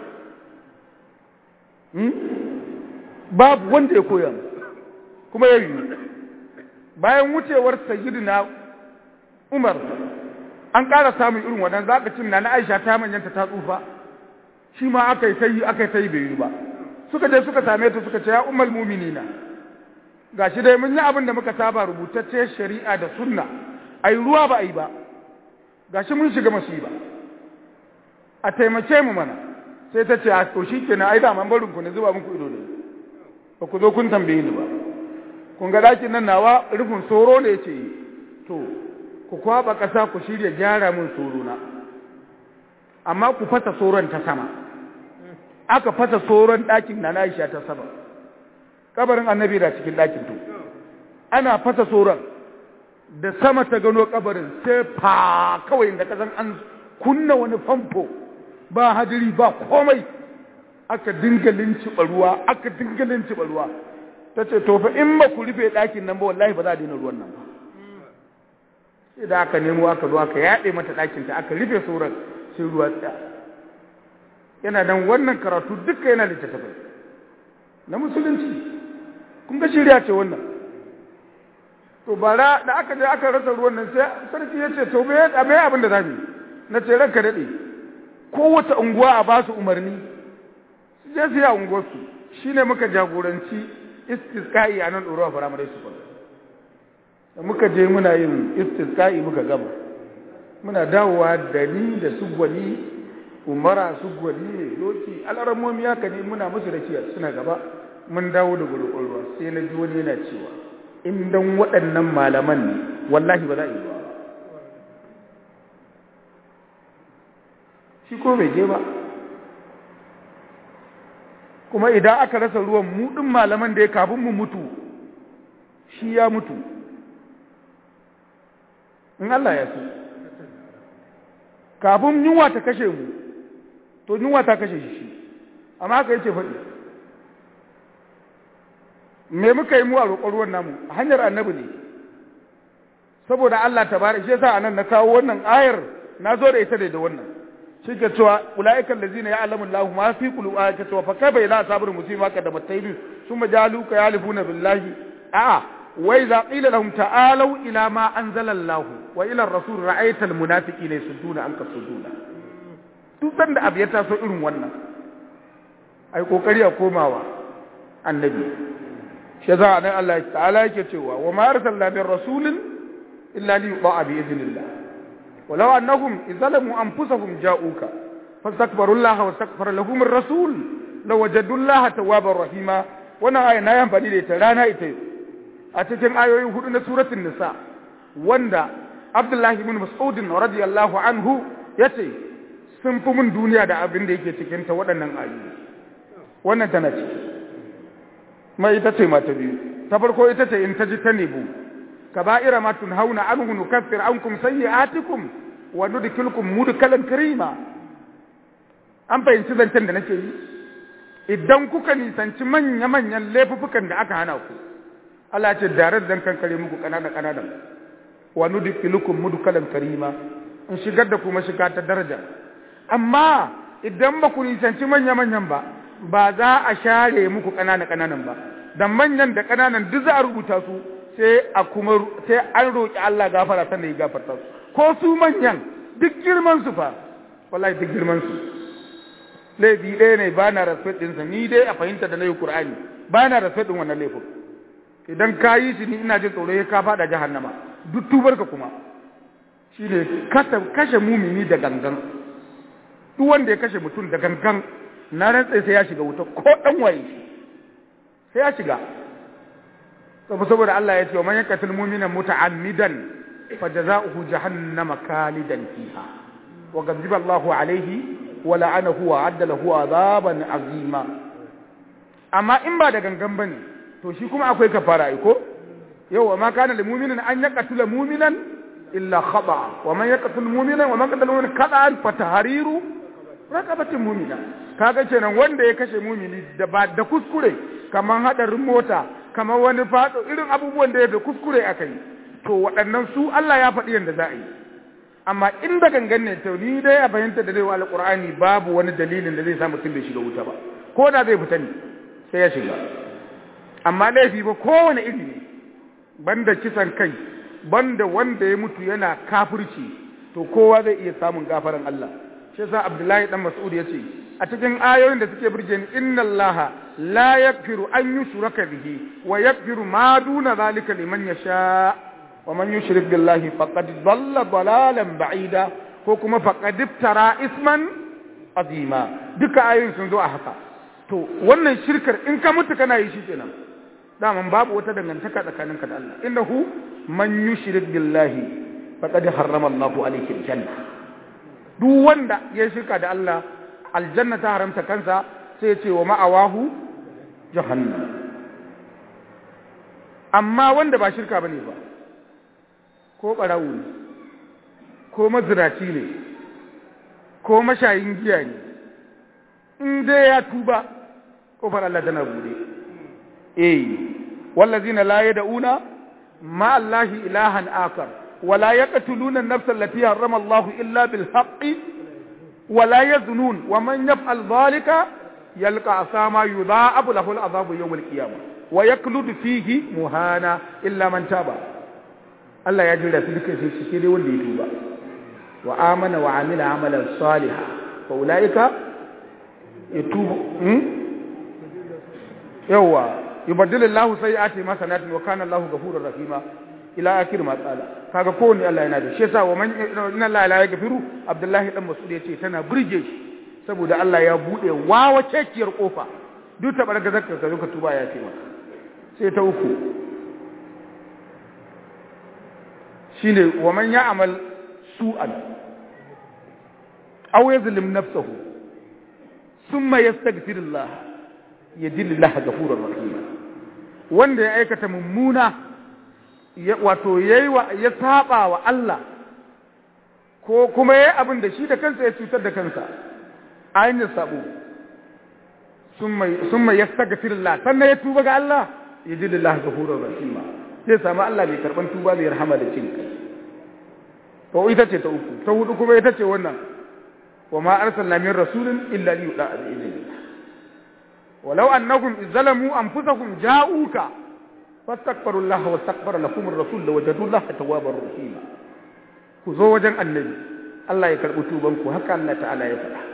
babu wanda ya koya kuma ya yi bayan wucewar sayyidina Umar an ƙara samun irin wannan zaka cin na Aisha ta manyanta ta tsufa shi ma aka yi sai aka yi sai bai yi ba suka je suka same ta suka ce ya ummul mu'minina gashi dai mun yi abin da muka saba rubutacce shari'a da sunna ai ruwa ba ai ba gashi mun shiga masiba a taimake mu mana sai ta ce a to shikenan ai da man barin ku ne zuba muku ido ne ba ku zo kun tambaye ni ba kun ga dakin nan nawa rufin soro ne yace to ku kwaba kasa ku shirya gyara mun soro na amma ku fasa soron ta sama aka fasa soron ɗakin na Aisha ta sama kabarin annabi da cikin ɗakin to ana fasa soron da sama ta gano kabarin sai fa kawai da kasan an kunna wani famfo ba hadiri ba komai aka dinga linciɓa ruwa aka dinga linciɓa ruwa ta ce to fa in ba ku rufe ɗakin nan ba wallahi ba za a daina ruwan nan ba sai da aka nemo aka zo aka yaɗe mata ɗakin ta aka rufe sauran sai ruwa tsaya yana dan wannan karatu duka yana littattafai na musulunci kun ga shirya ce wannan to bara da aka je aka rasa ruwan nan sai sarki ya ce to me me abin da zamu na ce ranka dade kowace unguwa a ba su umarni su je su yi a unguwarsu shine muka jagoranci istisqa'i a nan ɗorawa firamare su da muka je muna yin istisqa'i muka gama muna dawowa da ni da su gwani umara su gwani ne doki al'aramomi haka ne muna musu da suna gaba mun dawo da gurɓar ruwa sai na ji wani yana cewa in dan waɗannan malaman ne wallahi ba za a yi ba shi ko bai je ba kuma idan aka rasa ruwan mu ɗin malaman da ya kafin mu mutu shi ya mutu in Allah ya so kafin yunwa ta kashe mu to yunwa ta kashe shi amma haka yake faɗi me muka yi mu a roƙon ruwan namu a hanyar annabi ne saboda Allah ta bari shi yasa anan na kawo wannan ayar na zo da ita da wannan shi ke cewa ulaiikal ladzina ya'lamu Allahu ma fi qulubihim ka cewa fa kaifa idza sabaru musiba ka da matayin summa jalu ka yalifuna billahi a'a wa idza qila lahum ta'alu ila ma anzala Allah wa ila ar-rasul ra'aita al-munafiqina yasudduna anka suduna duk sanda abu ya taso irin wannan ai kokari a komawa annabi shi za a nan Allah ta'ala yake cewa wa ma arsalna min rasulin illa li yuqa bi idhnillah walau annahum izalamu anfusahum ja'uka fastakbaru Allah wa istakbara lahum ar-rasul lawajadu Allah tawwabar rahima wannan aya na amfani da ita rana ita a cikin ayoyi hudu na suratul nisa wanda Abdullah ibn Mas'ud radiyallahu anhu yace sun fi mun duniya da abin da yake cikin ta waɗannan ayoyi wannan tana ciki mai ita ce mata biyu ta farko ita ce in ta ji ta nebu kaba'ira ma tunhauna anhu nukaffir ankum sayyi'atikum wa nudkhilukum mudkhalan karima an fahimci zancen da nake yi idan kuka nisanci manya manyan laifukan da aka hana ku Allah ce da zan kankare muku kanana kanana wa nudkhilukum mudkhalan karima in shigar da kuma shiga ta daraja amma idan ba ku nisanci manya manyan ba ba za a share muku ƙanana ƙananan ba da manyan da ƙananan duk za a rubuta su sai a kuma sai an roƙi Allah gafara sannan ya gafarta su ko su manyan duk girman su fa wallahi duk girman su laifi ɗaya ne ba na respect ɗinsa ni dai a fahimta da na yi Qur'ani ba na respect ɗin wannan laifin idan ka yi shi ni ina jin tsoro ya ka faɗa jahannama duk tubar ka kuma shine kashe mumini da gangan duk wanda ya kashe mutum da gangan na rantsa sai ya shiga wuta ko dan waye sai ya shiga saboda saboda Allah ya ce wa man yaqtul mu'mina muta'ammidan fajaza'uhu jahannama khalidan fiha wa ghadiba Allahu alayhi wa la'anahu wa 'adda lahu 'adaban 'azima amma in ba da gangan bane to shi kuma akwai kafara ai ko yau ma kana lil mu'minin an yaqtula mu'minan illa khata wa man yaqtul mu'mina wa man qatala mu'minan qata'an fa tahriru raqabatin mu'mina kaga kenan wanda ya kashe mumini da ba da kuskure kaman hadarin mota kamar wani fado irin abubuwan da ya da kuskure aka yi to waɗannan su Allah ya faɗi yadda za a yi amma in da gangan ne to ni dai a fahimta da zai wa alƙur'ani babu wani dalilin da zai sa mutum bai shiga wuta ba ko da zai fita ne sai ya shiga amma laifi ba kowane iri ne banda kisan kai banda wanda ya mutu yana kafirci to kowa zai iya samun gafaran Allah shi yasa Abdullahi dan Mas'ud yace a cikin ayoyin da suke burge ni inna Allah la yaghfiru an yushraka bihi wa yaghfiru ma duna zalika liman yasha wa man yushrik billahi faqad dhalla dalalan ba'ida ko kuma faqad iftara isman azima duka ayoyin sun zo a haka to wannan shirkar in ka mutu kana yi shi kenan daman babu wata dangantaka tsakaninka da Allah innahu man yushrik billahi faqad harrama Allahu alayhi aljanna duk wanda ya shirka da Allah aljanna ta haramta kansa sai ya ce wa ma'awahu jahannam amma wanda ba shirka bane ba ko barawu ne ko maziraci ne ko mashayin giya ne in dai ya tuba kofar Allah tana bude eh wallazina la yad'una ma Allahi ilahan akar ولا يقتلون النفس التي حرم الله إلا بالحق ولا يزنون ومن يفعل ذلك يلقى أساما يضاعف له العذاب يوم القيامة ويكلد فيه مهانا إلا من تاب الله يجري سلك في الشكير والليتوبة وآمن وعمل عملا صالحا فأولئك يتوب يوا يبدل الله سيئاتهم حسنات وكان الله غفورا رحيما ila akir ma tsala kaga kowanne Allah yana da shi yasa wa man inna Allah la yaghfiru Abdullahi dan Mas'ud yace tana burge shi saboda Allah ya bude wawa cekiyar kofa duk ta barga zakka ka ka tuba ya ce maka sai ta uku shine wa man ya'mal su'an aw yazlim nafsahu thumma yastaghfirullah yajidillahu ghafurur rahim wanda ya aikata mummuna wato yayi ya saba wa Allah ko kuma yayi abin da shi da kansa ya cutar da kansa ainihin sabo summa yastaghfirullah sannan ya tuba ga Allah yajidillahu ghafurur rahim zai samu Allah mai karban tuba mai rahama da cin kai to ita ce ta uku ta hudu kuma ita ce wannan wa ma arsalna min rasulin illa li yuda'a bi idhnillah walau annahum izzalamu anfusahum ja'uka fastakbaru Allah wa istakbara lakum ar-rasul lawajadu Allah tawwabar rahima ku zo wajen annabi Allah ya karbi tuban ku haka Allah ta'ala ya faɗa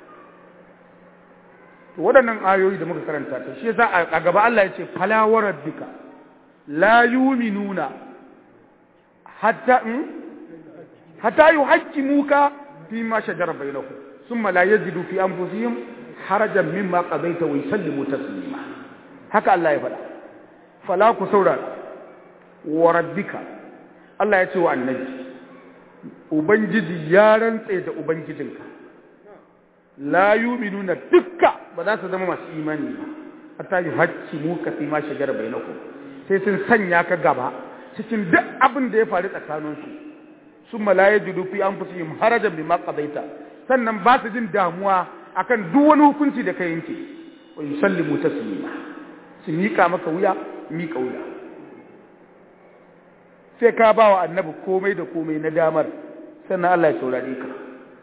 to waɗannan ayoyi da muka karanta ta shi yasa a gaba Allah ya ce fala wa rabbika la yu'minuna hatta hatta yuhaqqimuka fi ma shajara bainahum thumma la yajidu fi anfusihim harajan mimma qadaita wa yusallimu taslima haka Allah ya faɗa fala ku saurara wa rabbika Allah ya ce wa annabi ubangiji ya rantse da ubangijinka la yu'minuna dukka ba za su zama masu imani ba hatta yuhaqqimuka fi ma shajara bainahum sai sun sanya ka gaba cikin duk abin da ya faru tsakaninsu sun malaye judu fi an fusi harajan bi maqadaita sannan ba su jin damuwa akan duk wani hukunci da ka yanke wa yusallimu taslima su mika maka wuya mika wuya sai ka ba wa annabi komai da komai na damar sannan Allah ya saurare ka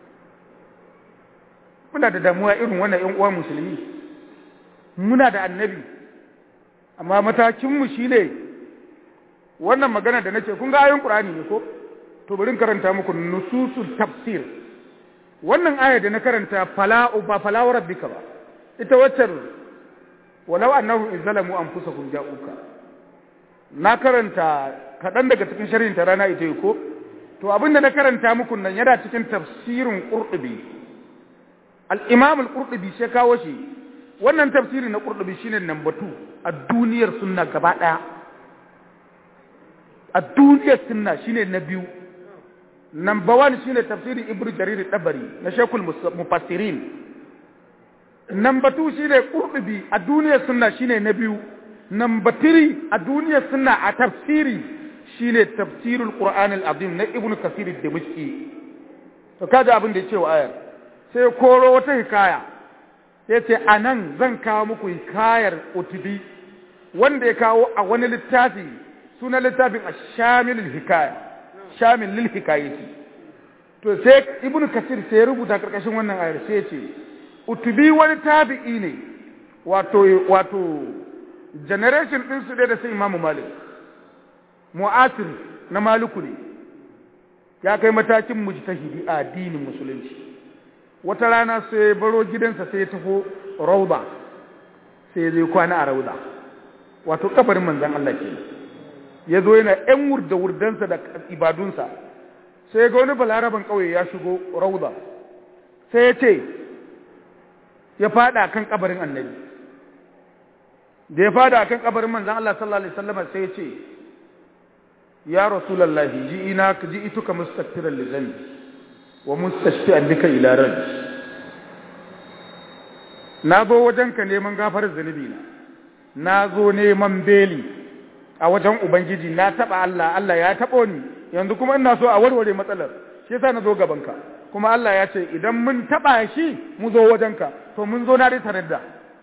muna da damuwa irin wannan ƴan uwa musulmi muna da annabi amma matakinmu shi ne wannan magana da nake kun ga ayoyin Qur'ani ne ko to bari karanta muku nususul tafsir wannan aya da na karanta fala ba fala wa rabbika ba ita waccar walau annahu izzalamu anfusakum ja'uka na karanta kaɗan daga cikin sharhin ta rana ita ko to abinda na karanta muku nan yana cikin tafsirin qurtubi al-imam al-qurtubi sai kawo shi wannan tafsiri na qurtubi shine number 2 a duniyar sunna gaba daya a duniyar sunna shine na biyu number 1 shine tafsiri ibnu jarir tabari na shaykhul mufassirin number 2 shine qurtubi a duniyar sunna shine na biyu number 3 a duniyar sunna a tafsiri shine tafsirul qur'an al-azim na ibnu kasir ad-dimashqi to kaga abin da yake wa ayar sai koro wata hikaya yace anan zan kawo muku hikayar utubi wanda ya kawo a wani littafi sunan littafin ash-shamilul hikaya shamil lil hikayati to sai ibnu kasir sai ya rubuta karkashin wannan ayar sai ya ce utubi wani tabi'i ne wato wato generation din su da sai imamu malik mu'asir na maluku ne ya kai matakin mujtahidi a addinin musulunci wata rana sai baro gidansa sai ya tafi rauda sai zai kwana a rauda wato kabarin manzon Allah ke ya zo yana ‘yan wurda-wurdansa da ibadunsa sai ga wani balaraban ƙauye ya shigo rauda sai ya ce ya fada kan kabarin annabi da ya fada kan kabarin manzon Allah sallallahu alaihi wasallam sai ya ce ya rasulallahi ji ina ji ituka mustaghfiran li dhanbi wa mustashfi'an bika ila rabbi na zo wajenka neman gafarar zunubi na na zo neman beli a wajen ubangiji na taba Allah Allah ya tabo ni yanzu kuma ina so a warware matsalar shi yasa na zo gabanka kuma Allah ya ce idan mun taba shi mu zo wajenka to mun zo na dai taradda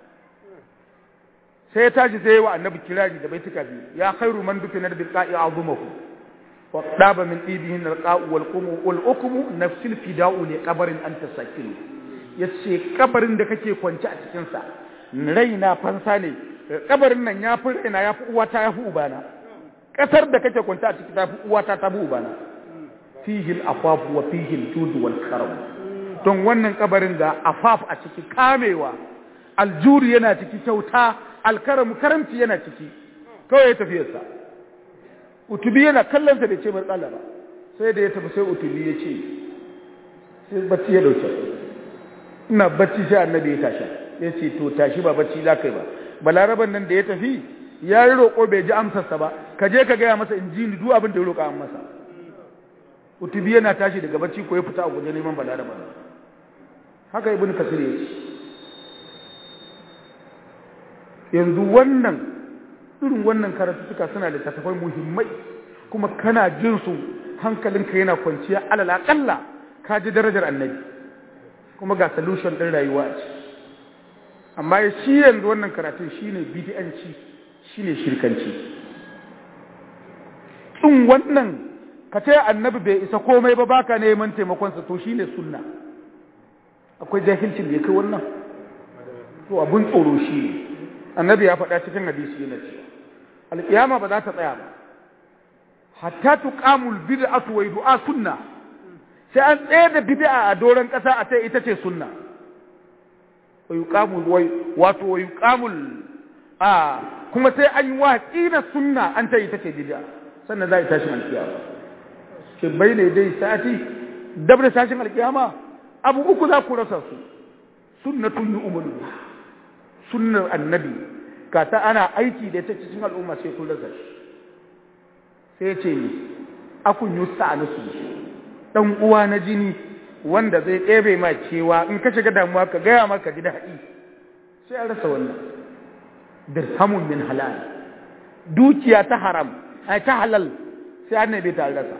sai ya tashi sai wa annabi kirari da baituka biyu ya khairu man dufina bil qa'i azumahu wa daba min ibihin al qa'u wal qumu wal ukmu nafsil fida'u li qabrin anta sakin yace kabarin da kake kwance a cikin sa raina fansa ne kabarin nan ya fi raina ya fi uwata ya fi ubana kasar da kake kwance a ciki ta fi uwata ta fi ubana fihi al afaf wa fihi al jud wal karam don wannan kabarin da afaf a ciki kamewa aljuri yana ciki kyauta alkaramu karamci yana ciki kawai ya tafiyarsa utubi yana kallonsa da ce bar tsala ba sai da ya tafi sai utubi ya ce sai bacci ya dauke ina bacci sai annabi ya tashi ya ce to tashi ba bacci za ka yi ba balaraban nan da ya tafi ya yi roƙo bai ji amsarsa ba ka je ka gaya masa in ji ni duk abin da ya roƙa an masa utubi yana tashi daga bacci ko ya fita a guje neman balaraban haka ibn kasir ya ce yanzu wannan irin wannan karatuka suna da tattafai muhimmai kuma kana jin su hankalinka yana kwanciya alal aqalla ka ji darajar annabi kuma ga solution din rayuwa a ci amma shi yanzu wannan karatun shine bid'anci shine shirkanci in wannan ka ce annabi bai isa komai ba baka neman taimakon sa to shine sunna akwai jahilcin da ya kai wannan to abun tsoro shi ne annabi ya faɗa cikin hadisi yana cewa alƙiyama ba za ta tsaya ba hatta tuqamul bid'atu wa du'a sunna sai an tsaye da bid'a a doron ƙasa a ce ita ce sunna wa yuqamul wai wato wa yuqamul a kuma sai an yi watsi da sunna an ce ita ce bid'a sannan za a tashi alƙiyama ke bai ne dai sati dab da tashin alƙiyama abu uku za ku rasa su sunnatun yu'minu sunnar annabi ka ta ana aiki da ta cikin al'umma sai kun rasa shi sai ce ni akun yi sa'anusu dan uwa na jini wanda zai ɗebe ma cewa in ka shiga damuwa ka gaya maka ji daɗi sai an rasa wannan dirhamun min halal dukiya ta haram ai ta halal sai an nabe ta rasa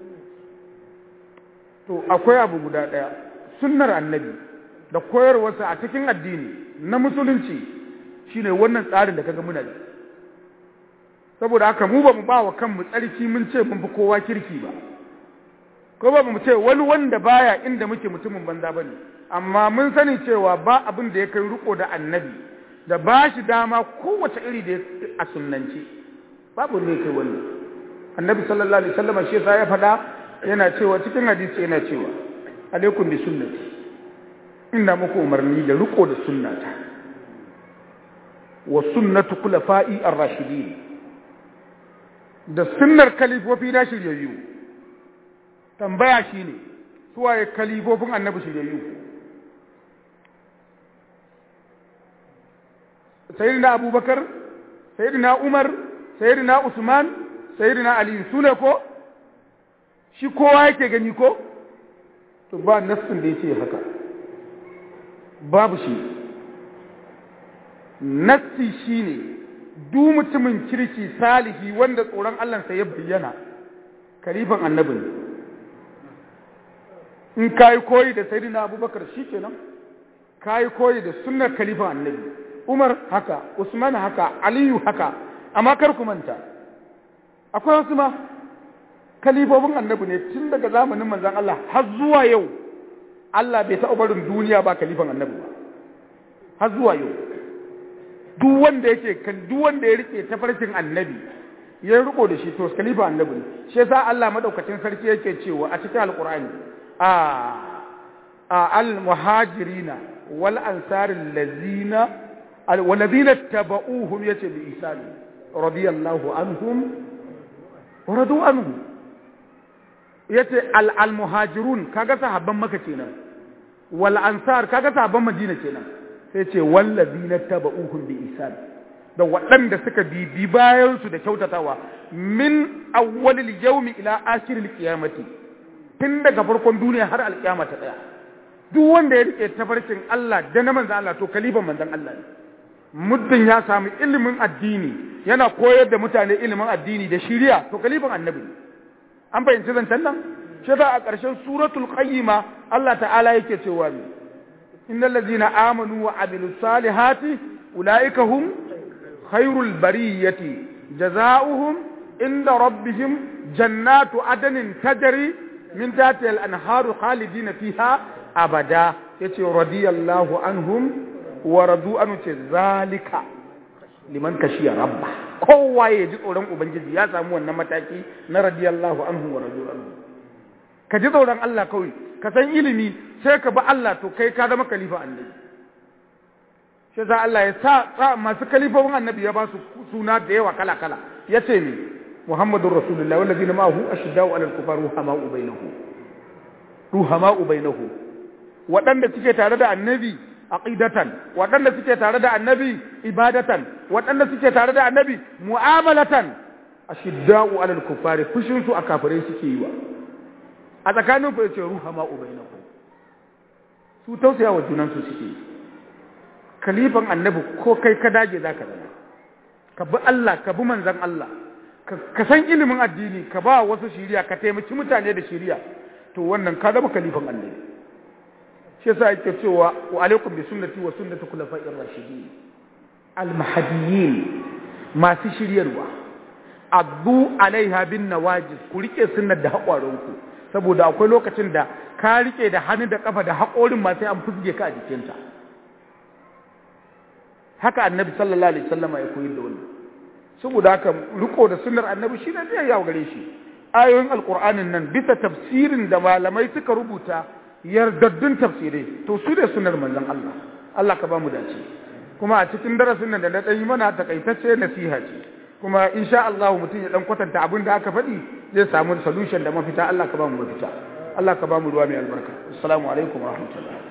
to akwai abu guda ɗaya sunnar annabi da koyarwarsa a cikin addini na musulunci shine wannan tsarin da kaga muna da saboda haka mu ba mu ba wa kanmu tsarki mun ce mun fi kowa kirki ba ko ba mu ce wani wanda baya inda muke mutumin banza bane amma mun sani cewa ba abin da ya kai riko da annabi da ba shi dama kowace iri da a sunnance babu ne kai wannan annabi sallallahu alaihi wasallam shi yasa ya faɗa yana cewa cikin hadisi yana cewa alaikum bi sunnati ina muku umarni da riko da sunnata wa sunnatu khulafa'i ar-rashidin da sunnar kalifofi na shiryayyu tambaya shine suwaye kalifofin annabi shiryayyu sayyidina abubakar sayyidina umar sayyidina usman sayyidina ali sune ko shi kowa yake gani ko to ba nassin da yake haka babu shi nassi shine duk mutumin kirki salihi wanda tsoron Allahnsa ya bayyana kalifan annabi ne in kai koyi da sayyidina abubakar shikenan kai koyi da sunnar kalifan annabi umar haka usman haka aliyu haka amma kar ku manta akwai wasu ma kalifofin annabi ne tun daga zamanin manzon Allah har zuwa yau Allah bai taɓa barin duniya ba kalifan annabi ba har zuwa yau duk wanda yake kan duk wanda ya rike tafarkin annabi ya riko da shi to khalifa annabi ne shi yasa Allah madaukakin sarki yake cewa a cikin alqur'ani a a al muhajirina wal ansar allazina walladhina tabauhum yace bi ihsan radiyallahu anhum wa radu anhu yace al al muhajirun kaga sahabban maka kenan wal ansar kaga sahabban madina kenan sai ce wallazi na taba uhun bi isan da waɗanda suka bibi bayansu da kyautatawa min awwalil yawmi ila akhiril qiyamati tun daga farkon duniya har alkiyama ta tsaya duk wanda ya rike tafarkin Allah da na manzon Allah to kalifan manzon Allah ne muddin ya samu ilimin addini yana koyar da mutane ilimin addini da shiriya to kalifan annabi ne an fahimci zancen nan shi a ƙarshen suratul qayyima Allah ta'ala yake cewa ne إن الذين آمنوا وعملوا الصالحات أولئك هم خير البرية جزاؤهم عند ربهم جنات عدن تجري من تحتها الأنهار خالدين فيها أبدا يتي رضي الله عنهم ورضوا عنه ذلك liman kashiya rabba kowa ya ji tsoron ubangiji ya samu wannan mataki na radiyallahu anhu wa radu anhu ka ji tsoron Allah kawai ka san ilimi sai ka bi Allah to kai ka zama khalifa annabi shi za Allah ya sa masu kalifofin annabi ya ba su suna da yawa kala kala ya ce ne Muhammadur Rasulullah wallazina ma'ahu ashiddau 'alal kufar ruhama'u bainahu ruhama'u bainahu waɗanda suke tare da annabi aqidatan waɗanda suke tare da annabi ibadatan waɗanda suke tare da annabi mu'amalatan ashiddau 'alal kufar fushin su a kafirai suke yi wa a tsakanin ku yace ruhama'u bainahu su tausaya wa junansu suke kalifan annabi ko kai ka dage za ka zama ka bi Allah ka bi manzan Allah ka san ilimin addini ka ba wasu shiriya ka taimaki mutane da shiriya to wannan ka zama kalifan annabi shi yasa yake cewa wa alaikum bi sunnati wa sunnati khulafa'ir rashidin al mahdiyyin masu shiryarwa addu alaiha bin nawajis ku rike sunnar da haƙwaranku saboda akwai lokacin da ka rike da hannu da kafa da haƙorin ma sai an fusge ka a jikinta haka annabi sallallahu alaihi wasallam ya koyar da wannan saboda haka riko da sunnar annabi shi ne zai yawo gare shi ayoyin alqur'anin nan bisa tafsirin da malamai suka rubuta yardaddun tafsirai to su da sunnar manzon Allah Allah ka ba mu dace kuma a cikin darasin nan da na ɗan yi mana takaitacce nasiha ce kuma insha Allah mutum ya dan kwatanta abin da aka faɗi zai samu solution da mafita Allah ka ba mu mafita Allah ka ba mu ruwa mai albarka assalamu alaikum wa rahmatullahi